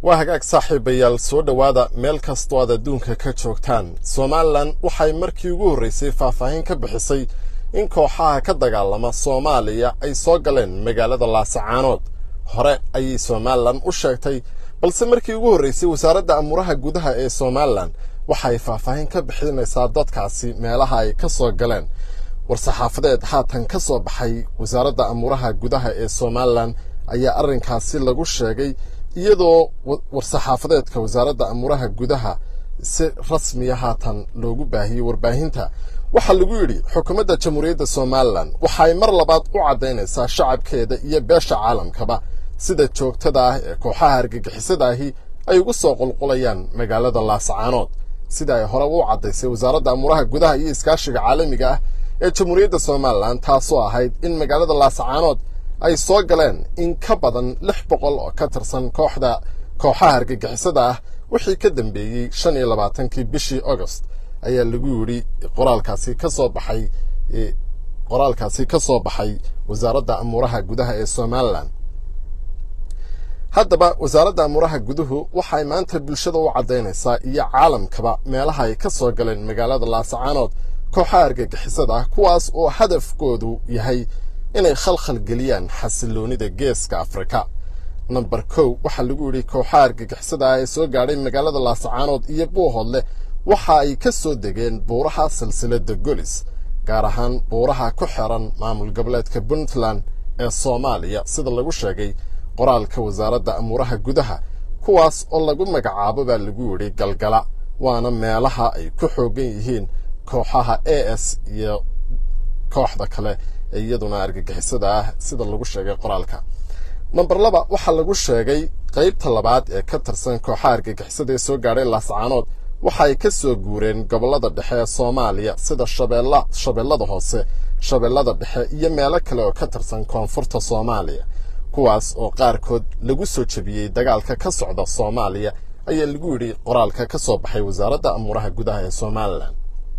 waa hagaag saaxiibayaal soo dhowaada meel kastoo aad adduunka ka joogtaan somalilan waxay markii ugu horraysay faahfaahin ka bixisay in kooxaha ka dagaalama soomaaliya ay soo galeen magaalada laasacaanood hore ayay somalilan u sheegtay balse markii ugu horraysay wasaaradda amuuraha gudaha ee somalilan waxay faahfaahin ka bixinaysaa dadkaasi meelaha ay ka soo galeen war-saxaafadeed haatan ka soo baxay wasaaradda amuuraha gudaha ee somalilan ayaa arrinkaasi lagu sheegay iyadoo war-saxaafadeedka wasaaradda amuuraha gudaha si rasmiya haatan loogu baahiyey warbaahinta waxaa lagu yidhi xukuumadda jamhuuriyadda somalilan waxay mar labaad u caddaynaysaa shacabkeeda iyo beesha caalamkaba sida joogtada ah ee kooxaha argagixisada ahi ay ugu soo qulqulayaan magaalada laasacaanood sida ay hore u caddaysay wasaaradda amuuraha gudaha iyo iskaashiga caalamiga ah ee jamhuuriyadda somalilan taasoo ahayd in magaalada laasacaanood ay soo galeen in ka badan lix boqol oo ka tirsan kooxda kooxaha argagixisada ah wixii ka dambeeyey shan iyo labaatankii bishii agost ayaa lagu yidhi qoraalkaasi ka soo baxay qoraalkaasi ka soo baxay wasaaradda amuuraha gudaha ee somalilan haddaba wasaaradda amuuraha guduhu waxay maanta bulshada u caddaynaysaa iyo caalamkaba meelaha ay ka soo galeen magaalada laasacaanood kooxaha argagixisada ah kuwaas oo hadafkoodu yahay inay khalkhal geliyaan xasiloonida geeska afrika namber kow waxaa lagu yidhi kooxaha argagixisada ah ee soo gaadhay magaalada laasacaanood iyo buuhoodleh waxa ay ka soo degeen buuraha silsiladda golis gaar ahaan buuraha ku xiran maamul goboleedka puntland ee soomaaliya sida lagu sheegay qoraalka wasaaradda amuuraha gudaha kuwaas oo lagu magacaabo baa lagu yidhi galgala waana meelaha ay ku xoogan yihiin kooxaha a s iyo kooxda kale ee iyaduna argagixisada ah sida lagu sheegay qoraalka namber laba waxaa lagu sheegay qaybta labaad ee ka tirsan kooxaha argagixisada ee soo gaadhay laascaanood waxa ay ka soo guureen gobollada dhexe ee soomaaliya sida shabeella shabeellada hoose shabeellada dhexe iyo meelo kale oo ka tirsan koonfurta soomaaliya kuwaas oo qaarkood lagu soo jebiyey dagaalka ka socda soomaaliya ayaa lagu yidhi qoraalka ka soo baxay wasaaradda amuuraha gudaha ee somalilan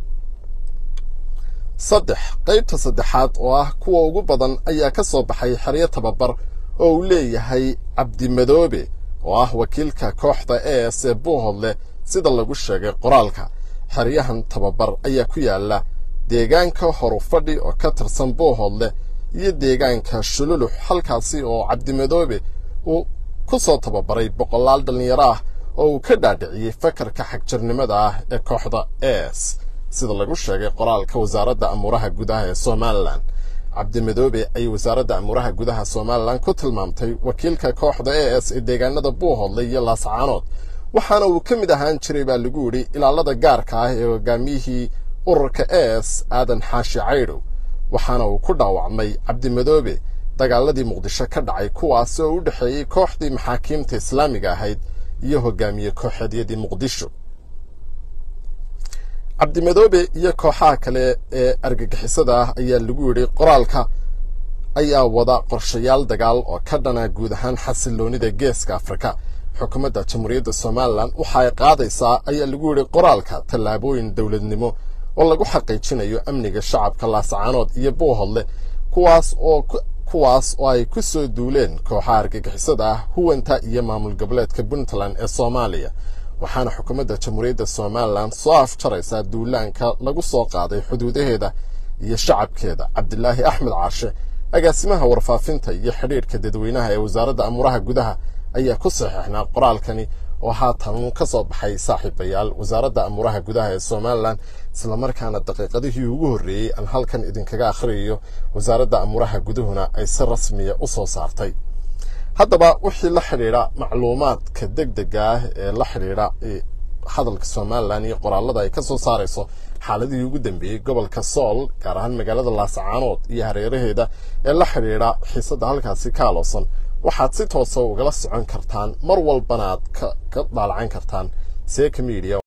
saddex qaybta saddexaad oo ah kuwa ugu badan ayaa ka soo baxay xeryo tababar oo uu leeyahay cabdimadoobe oo ah wakiilka kooxda a s ee buuhodleh sida lagu sheegay qoraalka xeryahan tababar ayaa ku yaala deegaanka horufadhi oo ka tirsan buuhodleh iyo deegaanka shululux halkaasi oo cabdimadoobe uu ku soo tababaray boqolaal dhallinyaro ah oo uu ka dhaadhiciyey fakarka xagjirnimada ah ee kooxda a s sida lagu sheegay qoraalka wasaaradda amuuraha gudaha ee somalilan cabdimadoobe ayay wasaaradda amuuraha gudaha somalilan ku tilmaamtay wakiilka kooxda a s ee deegaanada buuhodley iyo laasacaanood waxaana uu ka mid ahaan jiray baa lagu yidhi ilaalada gaarka ah ee hogaamiyihii ururka a s aadan xaashi caydhow waxaana uu ku dhaawacmay cabdimadoobe dagaaladii muqdisho ka dhacay kuwaas oo u dhexeeyey kooxdii maxaakiimta islaamiga ahayd iyo hogaamiye kooxeedyadii muqdisho cabdimadoobe iyo kooxaha kale ee argagixisada ah ayaa lagu yidhi qoraalka ayaa wada qorshayaal dagaal oo ka dhana guud ahaan xasiloonida geeska afrika xukuumadda jamhuuriyadda somalilan waxa ay qaadaysaa ayaa lagu yidhi qoraalka tallaabooyin dowladnimo oo lagu xaqiijinayo amniga shacabka laasacaanood iyo buuhodleh kuwaas oo kuwaas oo ay ku soo duuleen kooxaha argagixisada ah huwanta iyo maamul goboleedka puntland ee soomaaliya waxaana xukuumadda jamhuuriyadda somalilan soo afjaraysaa duulaanka lagu soo qaaday xuduudaheeda iyo shacabkeeda cabdilaahi axmed caashe agaasimaha warfaafinta iyo xidhiidhka dadweynaha ee wasaaradda amuuraha gudaha ayaa ku saxiixnaa qoraalkani oo haatan ka soo baxay saaxiibayaal wasaaradda amuuraha gudaha ee somalilan islamarkaana daqiiqadihii ugu horreeyey aan halkan idinkaga akhriyayo wasaaradda amuuraha guduhuna ay si rasmiya u soo saartay haddaba wixii la xidhiidha macluumaadka deg dega ah ee la xidhiidha hadalka somalilan iyo qoraalada ay ka soo saarayso xaaladihii ugu dambeeyey gobolka sool gaar ahaan magaalada laasacaanood iyo hareeraheeda ee la xidhiidha xiisadda halkaasi ka aloosan waxaad si toosa ugala socon kartaan mar walbana aad ka daalacan kartaan seeka media